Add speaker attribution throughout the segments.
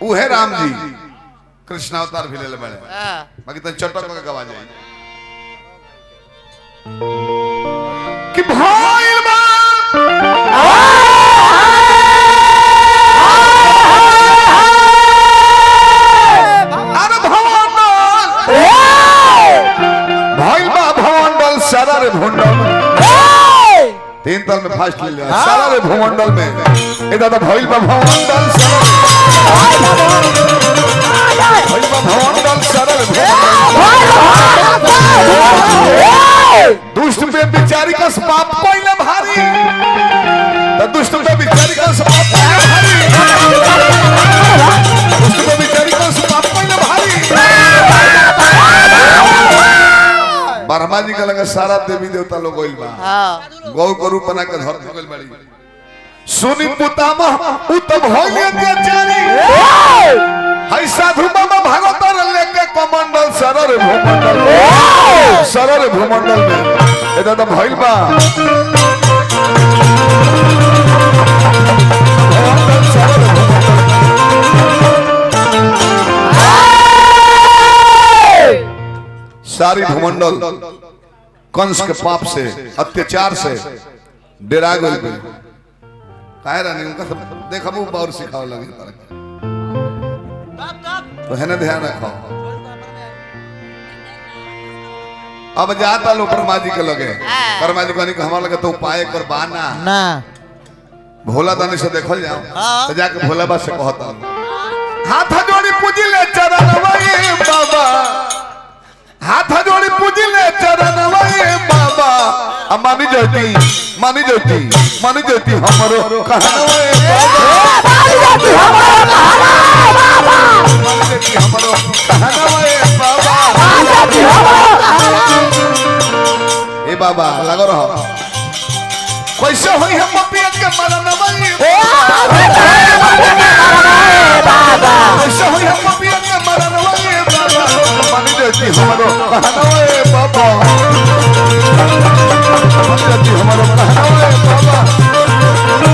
Speaker 1: उहे राम जी कृष्ण अवतार भी ले बड़े
Speaker 2: हाँ
Speaker 1: बाकी तो चटक के गवा जाए कि भइल बा अरे भवंडल भइल बा भवंडल सारा रे भवंडल तीन तल में फास्ट ले लिया सारा रे भवंडल में ए दादा भइल बा भवंडल सारा भइल बा भवंडल सारा रे भवंडल दुष्ट पे बिचारी का पाप पहले भारी तो दुष्ट पे बिचारी का पाप पहले भारी दुष्ट पे बिचारी का पाप पहले भारी ब्रह्मा जी का लगा सारा देवी देवता लोग गइल बा
Speaker 2: हाँ
Speaker 1: गौ को रूप बना के धरती गइल बाड़ी सुनी पुतामह उ तो भइल अत्याचारी हई साधु बाबा भागवतर लेके कमंडल सरर भूमंडल सरर भूमंडल में ए दादा भइल बा भूमंडल सरर भूमंडल। सारी भूमंडल कंस के पाप से अत्याचार से डेरा गइल बा काहे रानी उनका सब देख हम और सिखावे लगे तारा के। तो है ना ध्यान रखो अब जाता लो परमा जी के लगे परमा जी कहनी कि हमारा लगे तो उपाय कर बाना
Speaker 2: ना
Speaker 1: भोला दानी से देखल जाओ
Speaker 2: हाँ।
Speaker 1: तो जाके भोला बा से कहता हाथ जोड़ी पूजी ले चरण वही बाबा हाथ जोड़ी पूजी ले चरण वही बाबा अब मानी जोती मानी जोती मानी जोती हमरो कहना वही बाबा मानी जोती हमरो कहना वही बाबा ए बाबा लगो रहो कैसे होई हम पिया के मरन वही कैसे होई हम पिया के मरन वही बाबा मानी जोती हमरो कहना वही बाबा मानी जोती हमरो कहना वही बाबा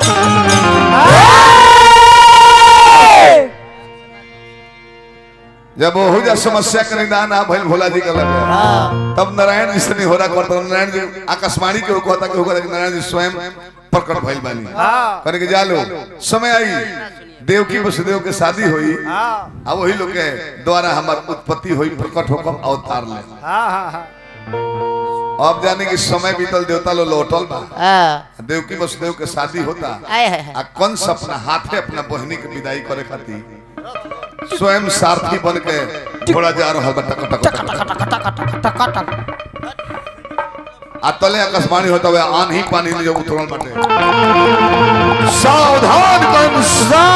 Speaker 1: जब हो जा समस्या का निदान आ भइल भोला जी का लगे तब नारायण जी से नहीं हो रहा करता नारायण जी आकाशवाणी के कहता कि होगा लेकिन नारायण जी स्वयं प्रकट भइल बानी करे के जा लो समय आई देवकी वसुदेव के शादी हुई अब वही लोग के द्वारा हमार उत्पत्ति हुई प्रकट होकर अवतार ले अब जाने की समय बीतल देवता लो लौटल बा
Speaker 2: हाँ
Speaker 1: देवकी वसुदेव के शादी होता
Speaker 2: आए है है
Speaker 1: आ कंस अपना हाथे अपना बहनी के विदाई करे खातिर स्वयं सारथी बन के घोड़ा जा रहा बा टक टक टक टक। आ तले आकाशवाणी होता हुआ आन ही पानी में जो उतरल बाटे सावधान कंस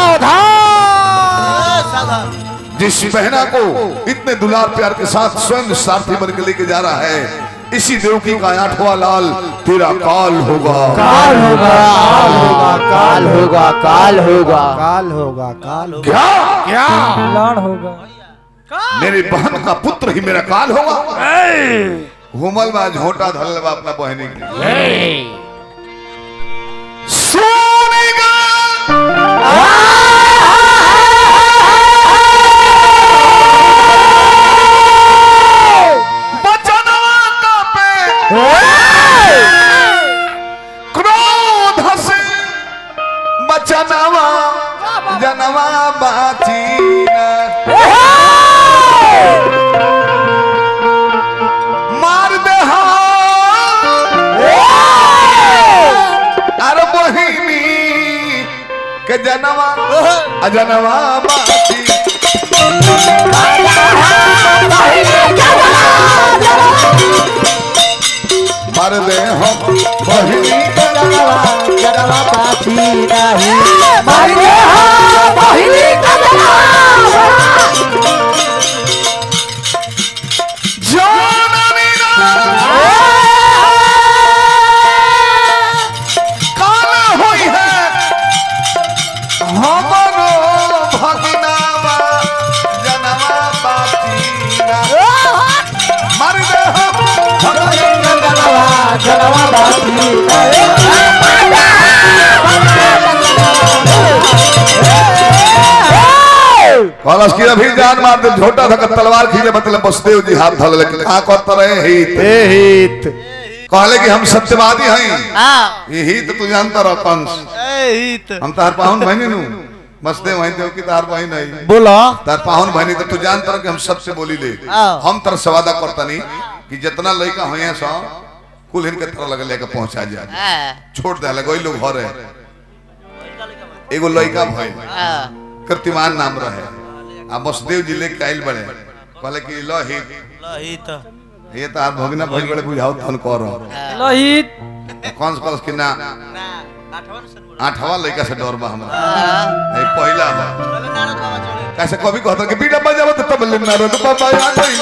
Speaker 1: जिस बहना को इतने दुलार प्यार के साथ स्वयं सारथी बन के लेके जा रहा है इसी देवकी का आठवां लाल तेरा काल होगा
Speaker 3: काल होगा काल होगा काल होगा
Speaker 4: काल होगा काल होगा
Speaker 1: क्या
Speaker 3: क्या लाड़ होगा
Speaker 1: मेरी बहन का पुत्र ही मेरा काल होगा घूमल बा झोटा धरल बा अपना बहनी के सोनेगा बचनवा का पे क्रोध से बचनवा जनवा बाची मार दे अरे बहिनी के जनवा अजनवा बाची मार दे हम बहिनी के जनवा
Speaker 3: जरवा पाछी नहीं मारे हाँ बहिनी
Speaker 1: जाननी ना काल होई है हमरो भगनावा जनवा बातीना मर दे हम
Speaker 3: जरवा जरवा पाछी नहीं
Speaker 1: कहलस कि अभी जान मार दे झोटा था तलवार खींचे मतलब बसदेव जी हाथ धल लेकिन कहा करता रहे हित
Speaker 4: हे हित
Speaker 1: कहले कि हम सत्यवादी हैं
Speaker 3: हाँ
Speaker 1: ये हित तू जानता रह कंस
Speaker 3: ए हित
Speaker 1: हम तार पाहुन बहनी नु बसदेव हैं देव की तार बहन नहीं
Speaker 4: बोला
Speaker 1: तार पाहुन बहनी तो तू जानता रह कि हम सबसे बोली ले
Speaker 3: हाँ।
Speaker 1: हम तर सवादा करता नहीं कि जितना लड़का हुए सो कुल इनके तरह लगे लेके पहुंचा जाए
Speaker 3: हाँ
Speaker 1: छोड़ दे लगे लोग घर है एगो लड़का भइल
Speaker 3: हाँ
Speaker 1: कीर्तिमान नाम रहे आ बसदेव जी लेके आइल बड़े कहले कि लो हित
Speaker 3: हित
Speaker 1: ये तो आप भगना भइल बड़े बुझाओ तन कर
Speaker 3: लोहित
Speaker 1: कौन कौन कि ना आठवां लड़का से डर बा हमरा नहीं पहला बा कैसे कभी कहता कि बीड़ा बजावो तो तब ले नारद बाबा आ गई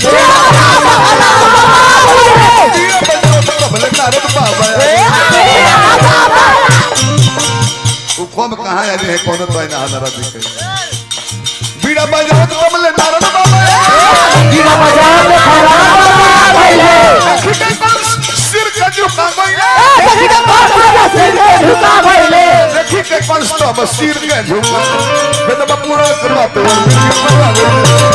Speaker 1: बीड़ा बजावो तो तब ले नारद बाबा आ गई। वो कौन कहाँ आ है कौन तो ना नारद जी के बीड़ा बजावो तो तब ले नारद बाबा आ गई। सिर का झुका गई देखी के कंस तो अब सिर के झुका मैं तो पूरा करवा तो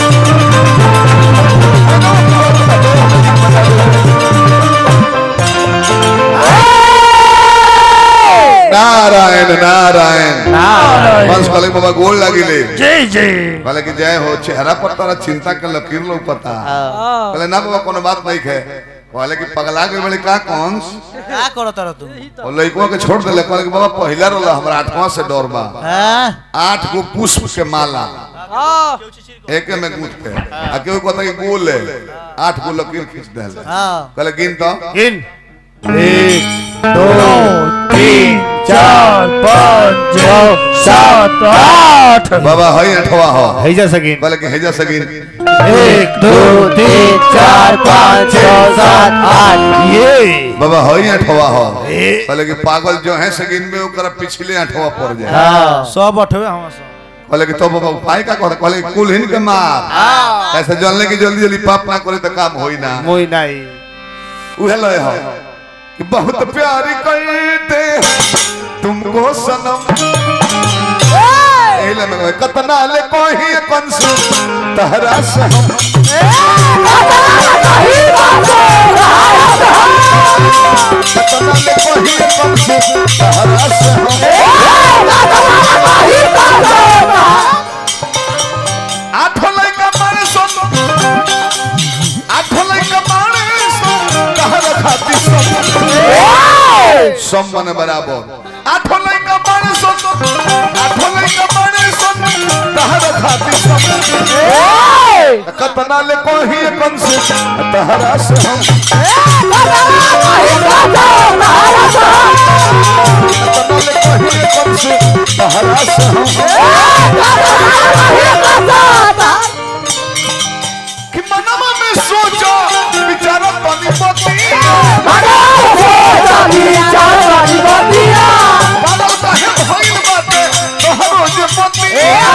Speaker 1: नारायण नारायण कंस कहले बाबा गोल लागिले
Speaker 4: जय जय
Speaker 1: कहले कि जय हो चेहरा पर तारा चिंता के लकीर लोग पता कहले ना बाबा कोनो बात नहीं है कहले कि पगला गए बड़े का कंस
Speaker 3: क्या करो तारा तुम
Speaker 1: और लड़कों के छोड़ देले कहले कि बाबा पहिला रोला हमरा आठवां से डर बा
Speaker 3: हाँ
Speaker 1: आठ गो पुष्प के माला एक में गूंथ के आ केहू कहता कि गोल है आठ गो लकीर खींच दे
Speaker 3: हाँ
Speaker 1: कहले गिन तो
Speaker 4: गिन एक दो तीन चार पाँच छः सात आठ
Speaker 1: बाबा हई अठवा हो
Speaker 4: हैजा सगिन
Speaker 1: कहले कि हेजा से गिन
Speaker 4: एक दो तीन चार पाँच छः सात आठ ये
Speaker 1: बाबा हई अठवा हो
Speaker 4: ए।
Speaker 1: कहले कि पागल जो है से गिन में ओकरा पिछले अठवा पड़ जाए
Speaker 4: हाँ
Speaker 3: सब अठवे हम सब
Speaker 1: कहले कि तो बाबा उपाय का कहता कहले कि कुल हिन के मार ऐसे जानले कि जल्दी जल्दी पाप ना करे तो काम होई ना
Speaker 4: मोई नहीं
Speaker 1: उहे लय हो कि बहुत प्यारी करते हैं तुमको सनम एले में कहे, कतना ले कोही कंस तहरा से हम कतना ले कोही कंस तहरा से हम आठ लइका मारे सोन आठ लइका मारे सोन तहरा खाती सब सम मने बराबर आठ लइका मारे सोन आठ लइका मारे सोन तहरा खाती सब कतना ले कोही कंस तहरा से हम कतना ले कोही कंस तहरा से हम कि मनवा में सोचो विचारा पानी पति बादल काहे भइल बाटे तोहरो जे पति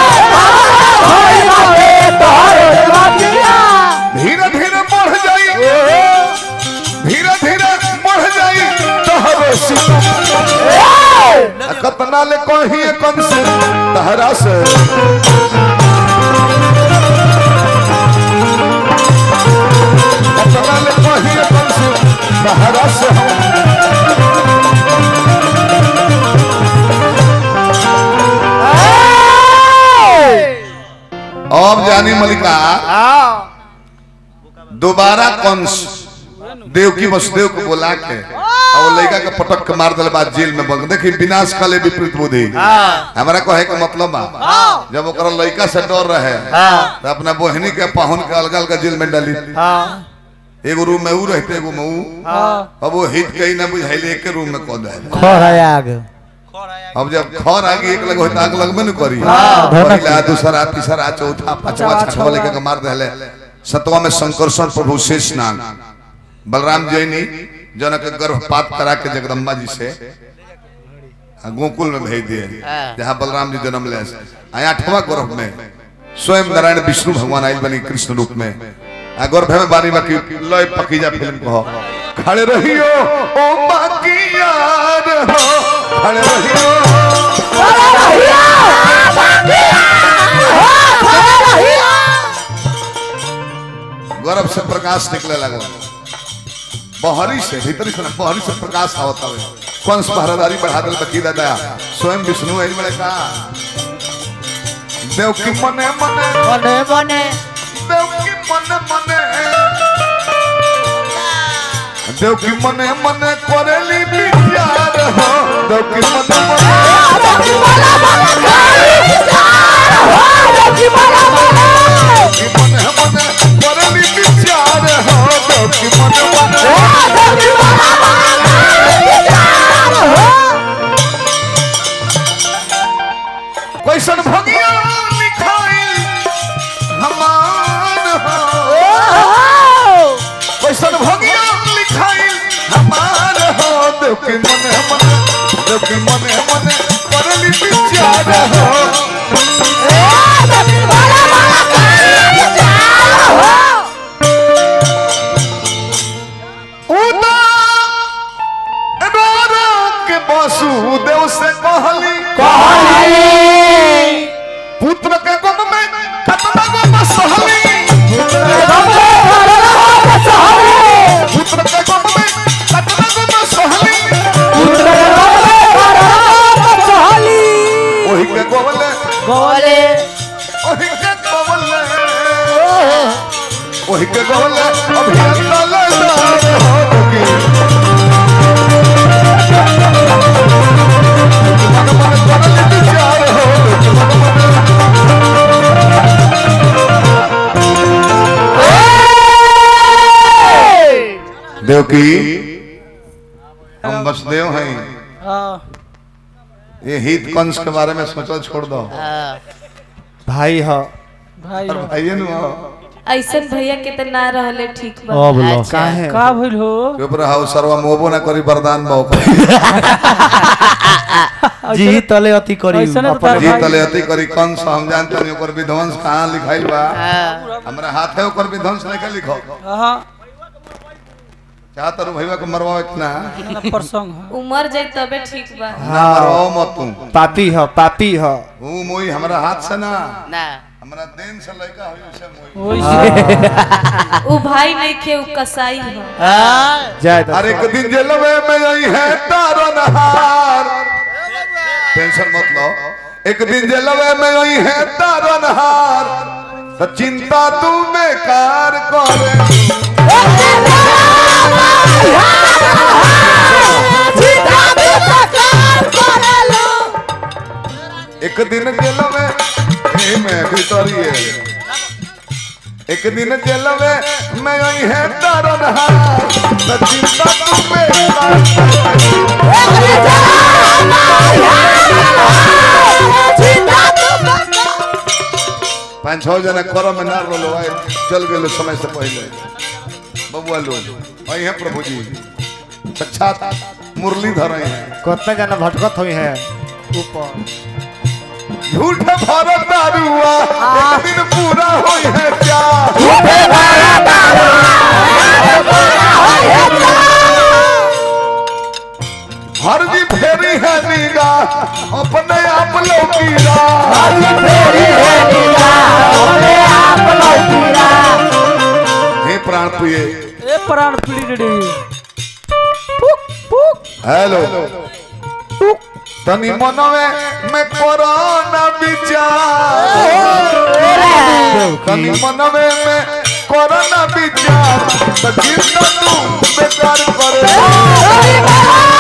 Speaker 1: धीरे धीरे बढ़ जाई धीरे धीरे बढ़ जाई तोहरो सितम आ कतना ले कही कंस तहरा से कतना ले कही कंस तहरा से हम अब जानी मलिका दोबारा कंस देवकी वसुदेव को बुला के और वो लड़का के पटक के मार दिल बाद जेल में बंद देखी विनाश काले विपरीत बुद्धि हमारा कहे के मतलब बा जब ओकरा लड़का से डर रहे तो अपना बहनी के पाहुन के अलग अलग जेल में डाली एगो रूम में ऊ रहते एगो में ऊ अब वो हित कहीं ना बुझाइले एक रूम में कह दे
Speaker 4: आग
Speaker 1: अब जब खर आगे एक लग होता आग लगबे न करी
Speaker 4: हाँ,
Speaker 1: पहला दूसरा तीसरा चौथा पांचवा छठवा लेके के मार देले सतवा में शंकरसन प्रभु शेष नाग बलराम जैनी जन के गर्भपात करा के जगदम्बा जी से आ, गोकुल में भेज दिए जहाँ बलराम जी जन्म ले आया आठवां गर्भ में स्वयं नारायण विष्णु भगवान आयल बनी कृष्ण रूप में आ गर्भ में बारी बाकी लय पकीजा फिल्म को खड़े रहियो ओ बाकी यार हो खड़े रहियो से प्रकाश निकले लगा बहरी से भीतरी से ना, बहरी से प्रकाश आवत हवे कंस पहरादारी बढ़ा दिल बकी दादा स्वयं विष्णु एज बड़े का देव की मने मने
Speaker 3: मने मने
Speaker 1: देव की मने मने देव की मने मने करेली विचार हो देव की मने मने की मने मने करेली विचार हो देव की मने मने कैसन भगिया लिखाई हमान हो कैसन भगिया लिखाई हमार हो देव के मन मन देव के मन मन करली विचार हो उदा एबारा के वासुदेव से कहली पुत्र के गम में कतना गम सहली पुत्र के गम में कतना गम सहली ओही के गोवले
Speaker 3: गोले
Speaker 1: ओही के गोवले ओही के गोवले अभी अंदर होगी मन मन करल विचार हो देवकी हम वसुदेव हैं ये हित कंस के बारे में सोचल छोड़ दो
Speaker 4: भाई ह
Speaker 2: भाई
Speaker 1: और भाइये नु हो।
Speaker 5: ऐसन भैया के तो ना रहले ठीक बा
Speaker 4: अब लो
Speaker 3: अच्छा।
Speaker 4: काहे
Speaker 2: का भइल हो
Speaker 1: चुप रहो सर्व मोबो ना करी वरदान बाओ
Speaker 4: जी तले अति करी
Speaker 2: ऐसने तो
Speaker 4: अपन
Speaker 1: जी
Speaker 2: भाई-
Speaker 1: तले अति करी कंस हम जानते नहीं ओकर विध्वंस कहाँ लिखाइल बा हमरा हाथे ओकर विध्वंस नहीं के लिखो
Speaker 2: हाँ
Speaker 1: चाहत रहो भैया को मरवाओ इतना
Speaker 2: प्रसंग है
Speaker 5: उमर जाए तबे ठीक बा
Speaker 1: ना मरवाओ मत तू
Speaker 4: पापी ह पापी ह
Speaker 1: हूँ मोई हमरा हाथ से ना
Speaker 3: ना
Speaker 1: हमरा देन से लड़का हुई उसे मोई
Speaker 2: ओइसे
Speaker 5: उ भाई नहीं खे उ कसाई है
Speaker 4: जाय
Speaker 1: हर एक दिन जेलवे में यही है तारो नहार टेंशन मत लो एक दिन जेलवे में यही है तारो नहार तो चिंता तू बेकार करे एक दिन जेल में ए में भितरी है एक दिन जेल में मैं यही है तारो नहार तो चिंता तू बेकार करे पाँच छह जना कर में ना रोलो आए चल गए समय से पहले बबुआ लोग आई हैं प्रभु जी साक्षात मुरलीधर आई हैं
Speaker 4: कितना जना भटकत हुई है ऊपर
Speaker 1: झूठ भरत दारुआ एक दिन पूरा होई है क्या हर जी फेरी है नीगा अपने आप लौकीरा हे प्राण प्रिय
Speaker 2: ए प्राण पीड़ी रे
Speaker 1: हेलो तनी मनवे में कोरोना विचार तनी मनवे में कोरोना विचार तो चिंता तू बेकार करे